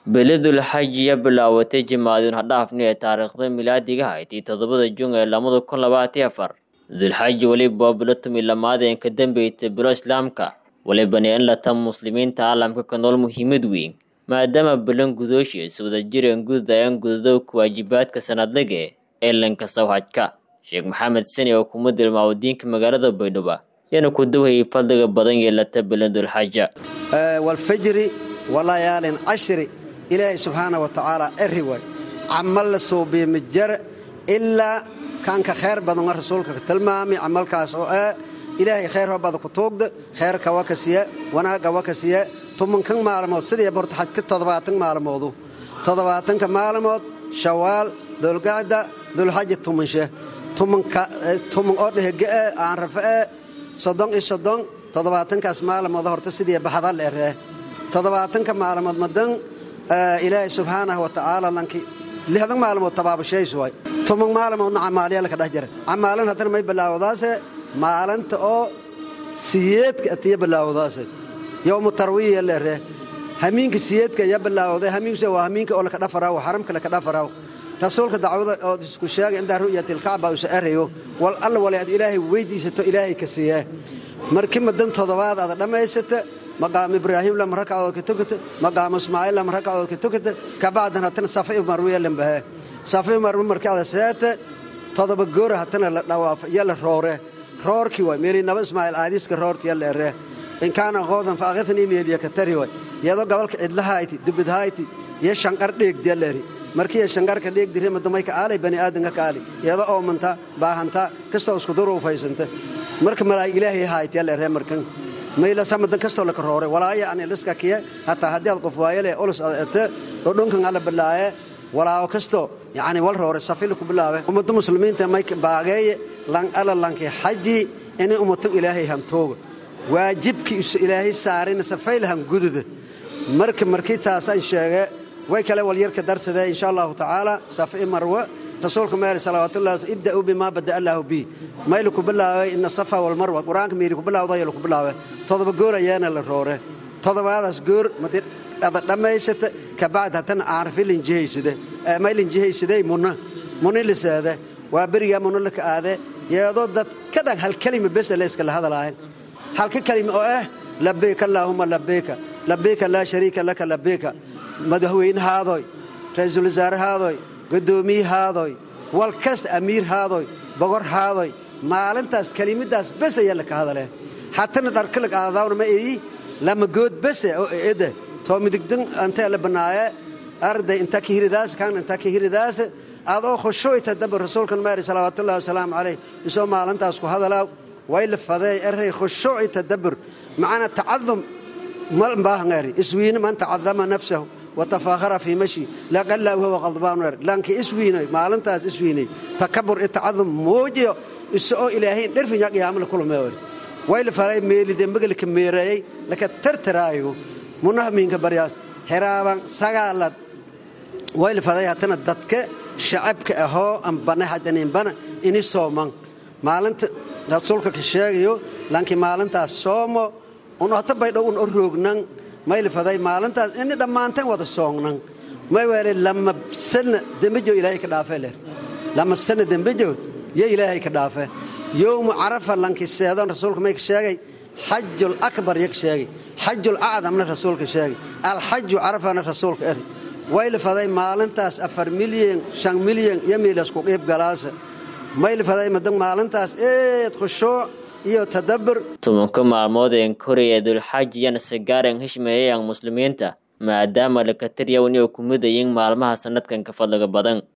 beledul xajiya bilaawatay jimaaduun hadhaafni ee taariikhda milaadiga haydii toddobada jun ee lamada kun labaatiyo afar dulxaji weliba waa bilo tumi lamaadeen ka dambeysay bilo islaamka walibana in la tan muslimiinta caalamka ka nool muhiimad weyn maadaama bilan gudooshiis wadajireen gudayaan gudadowka waajibaadka sanadlaga ee lanka sawhajka sheekh maxamed sani oo kuma dilmaawadiinka magaalada baydhabo yana ku dawhayay fadliga badan yeelata bilan dulxaja walfajri walayaalin cashri ilaahay subxaana wa tacaala eri way camal la suubiya majara ilaa kaanka khayr badan waa rasuulka ka tilmaamay camalkaas oo ah ilaahay khayr hoobada ku tuugda khayrka waa ka siya wanaagga waa ka siya tumankan maalmood sidii borta xajka toddobaatan maalmoodu toddobaatanka maalmood shawaal dulgacda dulxaja tumanshe tuman oo dhehega'e aan rafa'e soddon iyo soddon toddobaatankaas maalmood horta sidii baxda la eree toddobaatanka maalmood madan ilaahay subxaanahu wa tacaala lanki lixdan maalmood tabaabashays waay tuman maalmoodna camaaliyala ka dhex jira camaalin haddana may bilaawdaase maalinta oo siyeedka atiya bilaawdaase yowmu tarwiya leeree hamiinka siyeedka ya bilaawday hamiinkusa waa hamiinka oo laka dhafaraw xaramka laka dhafaraw rasuulka dacwada oo isku sheegay indaa ru'yatilkacba usa erayo wal alla wale ad ilaahay weydiisato ilaahay ka siiyee markii madan toddobaad aad dhammaysata maqaam ibraahim lama rakacadood ka tukata maqaam ismaaciil lama rakacadood ka tukata kabacdan hatana safa marwiya lambahe safa marwi markii ada seete toddoba goora hatana la dhawaafa iyo la roore roorkii waay meeli naba ismaaciil aadiiska roortiya la eree in kaana qoodan fa akhidnii meeliya ka tari waay iyadoo gobolka cidlahayti dubidhayti iyo shanqar dheegdiya la eri markiiya shanqarka dheegdire madamayka aalay bani aadanka kaali iyadoo oomanta baahanta kastoo isku duruufaysanta marka malaa'ig ilaahay haaytiya la eree markan maylasa madan kastoo laka roore walaaya ani liska kiye hataa haddii aad qof waayale olus ad ete dhodhonkan alla bilaaye walaawo kasto yani wal roore safili ku bilaawe ummadda muslimiinta may baageeye lan ala lanki xaji inay ummatan ilaahay hantooga waajibkii isu ilaahay saarina safaylahan gududa marka markii taasaan sheege way kale walyarka darsadee insha allahu tacaala safi marwe rasuulka meeri salawaatullahi ibda'uu bimaa bada'a allaahu bi maylu ku bilaabay ina safa walmarwa qur-aanka meeri ku bilaawdayo laku bilaabe todoba goor ayaana la roore todobaadaas goor madi ada dhammaysata kabacd haddana aarfi linjihaysade may linjihaysadey muna muni liseede waa berigaa muna laka aade yeedoo dad ka dhan hal kelima besa le iskala hadalaayan halka kelima oo ah labeyka allaahuma labeyka labeyka laa shariika laka labeyka madaxweynehaadoy ra-iisul wasaarehaadoy gudoomiyahaadoy wal kasta amiir haadoy bogor haadoy maalintaas kelimadaas bes ayaa laka hadalee hatana dharkalag aadaawna ma eyi lama good bese oo eede too midigdan antee la banaaye arday inta ka hiridaas kaan inta ka hiridaas adoo khushuucita daba rasuulkan maari salawaatullahi wasalaamu calayh isoo maalintaas ku hadalaa way la fadeey eray khushuuci tadabbur macana tacadum mal baahngari iswiina man tacadama nafsahu watafaakhara fii mashi laqalla huwa qadbaan wer lanki iswiinay maalintaas iswiinay takabur itacadum muujiyo isoo ilaahay dhirfinya qiyaamo la kulmay wer way la faray meelide magalka meereeyay laka tartaraayo munaha miinka baryaas xiraaban sagaalad way la faray hatana dadka shacabka ahoo an bana hadanin bana ini sooman maalinta rasuulka ka sheegayo lanki maalintaas soomo un hata baydhow un o roognan mayla faday maalintaas ini dhammaanteen wada soognan may weele lama sana dembejo ilaahay ka dhaafe leer lama sana dembejo yo ilaahay ka dhaafe yowmu carafa lanki seedon rasuulka may ka sheegay xajul akbar yo ka sheegay xajul acdamna rasuulka sheegay alxaju carafana rasuulka eri wayla faday maalintaas afar milyan shan milyan iyo miilasku qiib galaasa mayla faday madan maalintaas eed khushuuc iyo tadabbur tumanka maalmood een koraya dulxajiyana sagaaren hishmeeyayaan muslimiinta maadaama lakataryawn iyo kumidayin maalmaha sanadkan ka fadliga badan